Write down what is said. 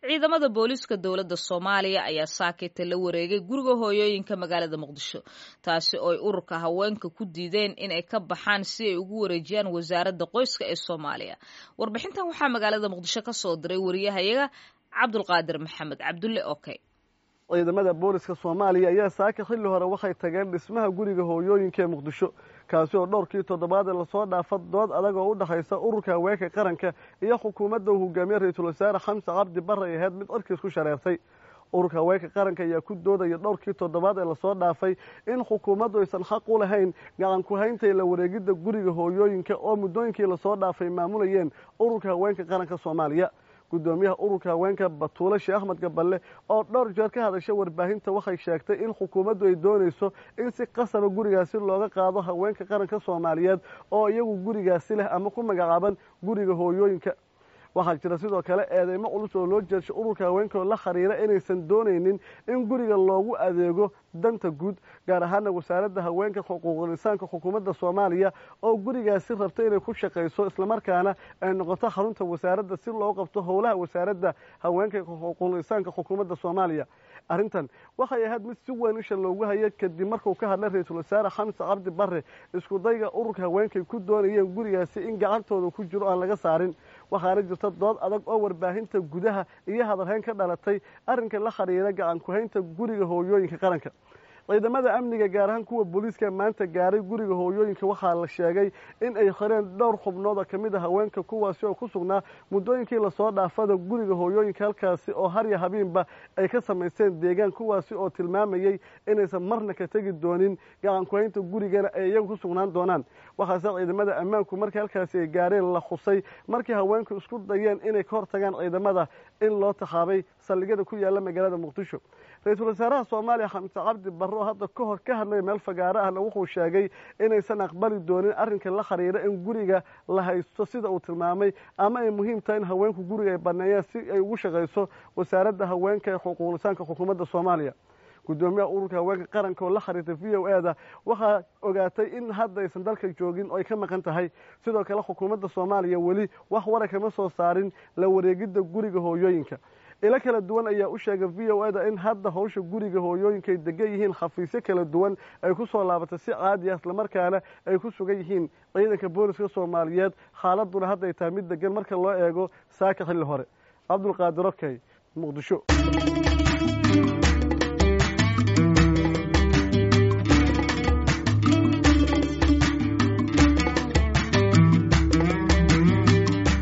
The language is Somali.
ciidamada booliiska dowladda soomaaliya ayaa saakita la wareegay guriga hooyooyinka magaalada muqdisho taasi oo ay ururka haweenka ku diideen inay ka baxaan si ay ugu wareejiyaan wasaaradda qoyska ee soomaaliya warbixintan waxaa magaalada muqdisho ka soo diray wariyahayaga cabdulqaadir maxamed cabdulle okey ciidamada booliska soomaaliya ayaa saaka xilli hore waxay tageen dhismaha guriga hooyooyinka ee muqdisho kaasi oo dhowrkii toddobaad ee lasoo dhaafa dood adag oo u dhexaysa ururka haweenka qaranka iyo xukuumadda uu hogaamiye ra-iisul wasaare xamse cabdi barre ay ahayd mid cirkiis ku shareertay ururka haweenka qaranka ayaa ku doodaya dhowrkii toddobaad ee lasoo dhaafay in xukuumaddu aysan xaq u lahayn gacan ku-hayntay la wareegidda guriga hooyooyinka oo muddooyinkii lasoo dhaafay maamulayeen ururka haweenka qaranka soomaaliya guddoomiyaha ururka haweenka batuule sheekh axmed gaballe oo dhowr jeer ka hadasha warbaahinta waxay sheegtay in xukuumaddu ay doonayso in si qasaba gurigaasi looga qaado haweenka qaranka soomaaliyeed oo iyagu gurigaasi leh ama ku magacaaban guriga hooyooyinka waxaa jira sidoo kale eedeymo culus oo loo jeedshay ururka haweenka oo la xiriira inaysan doonaynin in guriga loogu adeego danta guud gaar ahaana wasaaradda haweenka xuquuqul insaanka xukuumadda soomaaliya oo gurigaasi rabta inay ku shaqayso islamarkaana ay noqoto xarunta wasaaradda si loo qabto howlaha wasaaradda haweenka xuquuqul insaanka xukuumadda soomaaliya arrintan waxay ahayd mid si weyn isha loogu hayay kadib markuu ka hadlay ra-iisul wasaare xamse cabdi barre iskudayga ururka haweenkay ku doonayeen gurigaasi in gacantooda ku jiro aan laga saarin waxaana jirta dood adag oo warbaahinta gudaha iyo hadalhayn ka dhalatay arrinka la xidhiira gacan ku-haynta guriga hooyooyinka qaranka ciidamada amniga gaar ahaan kuwa booliiska maanta gaaray guriga hooyooyinka waxaa la sheegay in ay xireen dhowr xubnood oo ka mid a haweenka kuwaasi oo ku sugnaa muddooyinkii lasoo dhaafada guriga hooyooyinka halkaasi oo harya habiinba ay ka samaysteen deegaan kuwaasi oo tilmaamayey inaysan marna ka tegi doonin gacan ku-haynta gurigana ay iyagu ku sugnaan doonaan waxaase ciidamada ammaanku markii halkaasi ay gaareen la khusay markii haweenku isku dayeen inay ka hortagaan ciidamada in loo taxaabay saldhigyada ku yaalla magaalada muqdisho ra-iisul wasaaraha soomaaliya xamse cabdi barre oo hadda ka hor ka hadlay meel fagaaro ahna wuxuu sheegay inaysan aqbali doonin arrinka la xiriira in guriga la haysto sida uu tilmaamay ama ay muhiim tahay in haweenku guriga ay baneeyaan si ay ugu shaqayso wasaaradda haweenka ee xuquuqlisaanka xukuumadda soomaaliya guddoomiyaha ururka haweenka qaranka oo la xiriirtay v o e da waxaa ogaatay in hadda aysan dalka joogin oo ay ka maqan tahay sidoo kale xukuumadda soomaaliya weli wax wara kama soo saarin la wareegidda guriga hooyooyinka ilo kala duwan ayaa u sheegay v o e da in hadda hawsha guriga hooyooyinka ay degan yihiin xafiisyo kala duwan ay ku soo laabatay si caadi ah islamarkaana ay ku sugan yihiin ciidanka booliska soomaaliyeed xaaladuna hadda ay tahay mid degan marka loo eego saaka xilli hore cabdulqaadir okey muqdisho